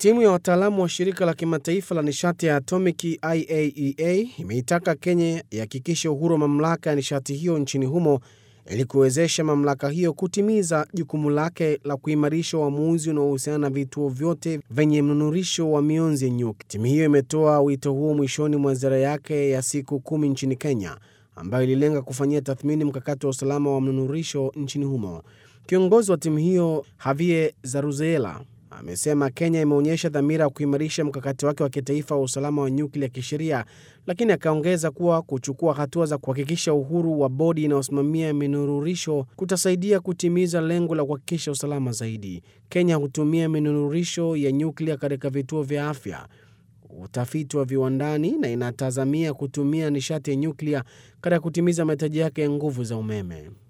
Timu ya wataalamu wa shirika la kimataifa la nishati ya atomiki IAEA imeitaka Kenya ihakikishe uhuru wa mamlaka ya nishati hiyo nchini humo ili kuwezesha mamlaka hiyo kutimiza jukumu lake la kuimarisha uamuzi unaohusiana na vituo vyote vyenye mnunurisho wa mionzi ya nyuklia. Timu hiyo imetoa wito huo mwishoni mwa ziara yake ya siku kumi nchini Kenya, ambayo ililenga kufanyia tathmini mkakati wa usalama wa mnunurisho nchini humo. Kiongozi wa timu hiyo Javier Zaruzeela amesema Kenya imeonyesha dhamira ya kuimarisha mkakati wake wa kitaifa wa usalama wa nyuklia kisheria, lakini akaongeza kuwa kuchukua hatua za kuhakikisha uhuru wa bodi inayosimamia minururisho kutasaidia kutimiza lengo la kuhakikisha usalama zaidi. Kenya hutumia minururisho ya nyuklia katika vituo vya afya, utafiti wa viwandani na inatazamia kutumia nishati ya nyuklia katika kutimiza mahitaji yake ya nguvu za umeme.